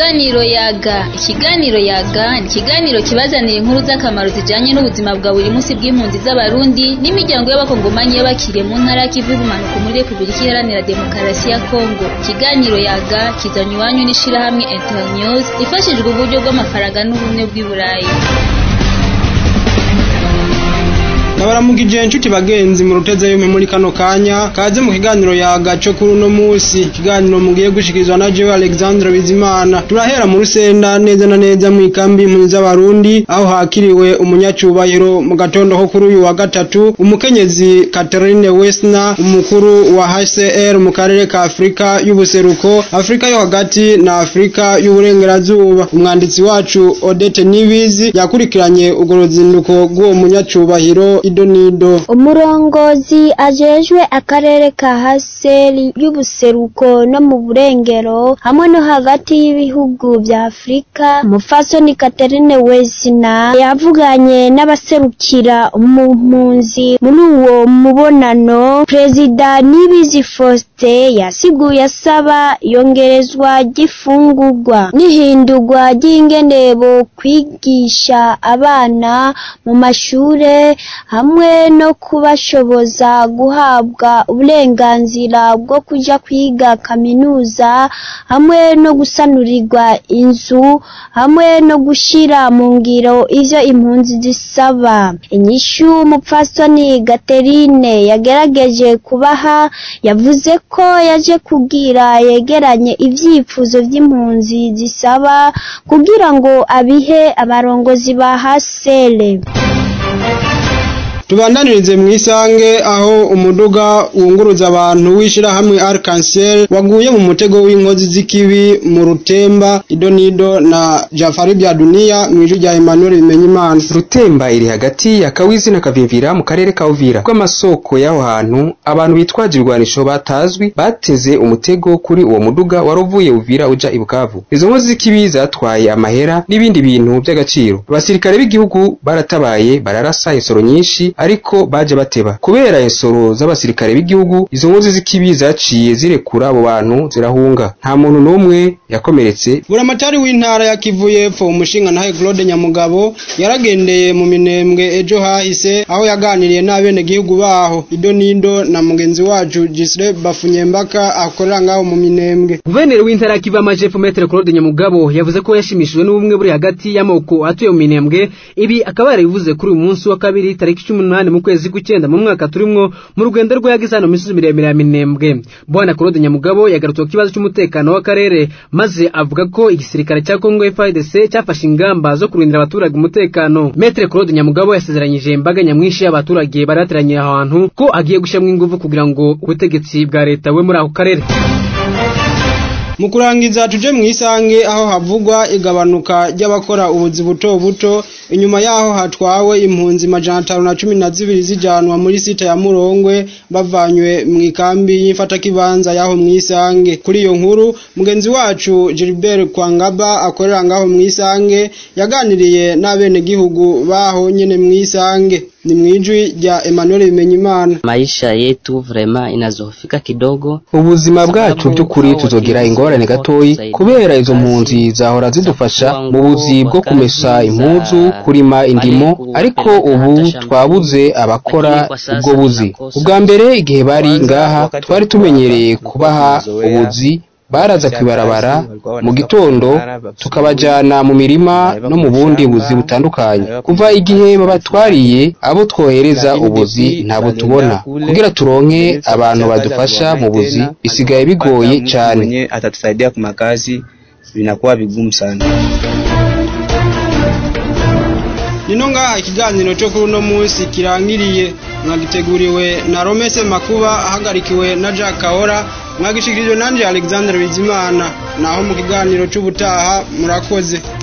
Ikiganiro yaga ikiganiro yaga ni ikiganiro kibazanira inkuru z'akamaro zijanye n'ubuzima bwa buri munsi bw'impunzi z'abarundi n'imiryango y'abakongomanyi y'abakiriye mu ntara y'ikivu ibumanuka muri repubulika iharanira demokarasi ya kongo ikiganiro yaga kizanywa iwanyu n'ishirahamwe internews ifashijwe uburyo bw'amafaranga n'ubumwe bw'i burayi Nabaramukije inshuti bagenzi mu ruteze yume muri kano kanya kaze mu kiganiro yagaco kuri uno musi ikiganiro mugiye gushikirizwa na Jewe Alexandre Bizimana turahera mu rusenda neza na neza mu ikambi impunzi z'abarundi aho hakiriwe umunyacubahiro mu gatondo ho kuri uyu wa gatatu umukenyezi Catherine Wesna umukuru wa HCR mu karere ka Afrika y'ubuseruko Afrika yo hagati na Afrika y'uburengerazuba umwanditsi wacu Odette Nibizi yakurikiranye urwo ruzinduko rw'uwo munyacubahiro idonido umurongozi ajejwe akarere ka haseri y'ubuseruko no mu burengero hamwe no hagati y'ibihugu vya afurika umufasoni katerine wesina yavuganye n'abaserukira mu mpunzi muri uwo mubonano perezida nibizi faustin yasiguye asaba iyongerezwa ry'ifungurwa n'ihindurwa ry'ingenebo kwigisha abana mu mashure hamwe no kubashoboza guhabwa uburenganzira bwo kuja kwiga kaminuza hamwe no gusanurirwa inzu hamwe no gushira mu ngiro ivyo impunzi zisaba inyishu umupfasoni gaterine yagerageje kubaha yavuze ko yaje kugira yegeranye ivyifuzo vy'impunzi zisaba kugira ngo abihe abarongozi ba hasere tubandanirize mu isange aho umuduga wunguruza abantu w'ishirahamwe Arc-en-Ciel waguye mu mutego w'inkozi z'ikibi mu rutemba idonido na Jafari bya Dunia mu ijwi rya Emmanuel Bimenyimana rutemba iri hagati ya Kawizi na Kavimvira mu karere ka Uvira kw'amasoko y'aho hantu abantu bitwaje ibigwanisho batazwi bateze umutego kuri uwo muduga waruvuye Uvira uja i Bukavu izo nkozi z'ikibi zatwaye amahera n'ibindi bintu by'agaciro abasirikare b'igihugu baratabaye bararasa insoro nyinshi ariko baje bateba kubera insoro z'abasirikare b'igihugu izo nkozi z'ikibi zaciye zirekura abo bantu zirahunga nta muntu n'umwe yakomeretse buramatari w'intara ya Kivu y'Epfo umushinga nahe Claude Nyamugabo yaragendeye mu minembwe ejo hahise aho yaganiriye n'abene gihugu baho idonido na mugenzi wacu Gisre Bafunyembaka akorera ngaho mu minembwe Guverineri w'intara ya Kivu y'Amajepfo Maître Claude Nyamugabo yavuze ko yashimishijwe n'ubumwe buri hagati y'amoko atuye mu minembwe ibi akaba yarabivuze kuri uyu munsi wa kabiri tariki cumi n'umunani mu kwezi kw'icyenda mu mwaka turimwo mu rugendo rwe yagize hano misozi miremire ya minembwe bwana Claude Nyamugabo yagarutse ku kibazo cy'umutekano w'akarere maze avuga ko igisirikare cya Congo FARDC cyafashe ingamba zo kurindira abaturage umutekano Maître Claude Nyamugabo yasezeranyije imbaga nyamwinshi y'abaturage barateraniye aho hantu ko agiye gushyiramo ingufu kugira ngo ubutegetsi bwa leta we muri ako karere mu kurangiza tuje mu isange aho havugwa igabanuka ry'abakora ubuzi buto buto inyuma yaho hatwawe impunzi majana atanu na cumi na zibiri zijanwa muri sita ya murongwe bavanywe mu ikambi y'imfatakibanza yaho mu isange kuri iyo nkuru mugenzi wacu Gilbert Kwangaba akorera ngaho mu isange yaganiriye n'abenegihugu baho nyene mu isange ni mwijwi rya Emmanuel Bimenyimana maisha yetu vrema inazofika kidogo ubuzima bwacu by'ukuri tuzogira ingorane gatoyi kubera izo mpunzi zahora zidufasha mu buzi bwo kumesa impuzu kurima indimo ariko ubu twabuze abakora ubwo buzi ubwa mbere igihe bari ngaha twari tumenyereye kubaha ubuzi baraza kwibarabara mu gitondo tukabajana mu mirima no mu bundi buzi butandukanye kuva igihe babatwariye abo twohereza ubuzi ntabo tubona kugira turonke abantu badufasha mu buzi bisigaye bigoye cyane atatusaidia ku makazi vinakuwa vigumu sana nino ngaha ikiganiro cyo kuri uno munsi kirangiriye mwagiteguriwe na Romese Makuba ahagarikiwe na Jack Kahora mwagishikirijwe nanje Alexander Bizimana naho mu kiganiro cy'ubutaha murakoze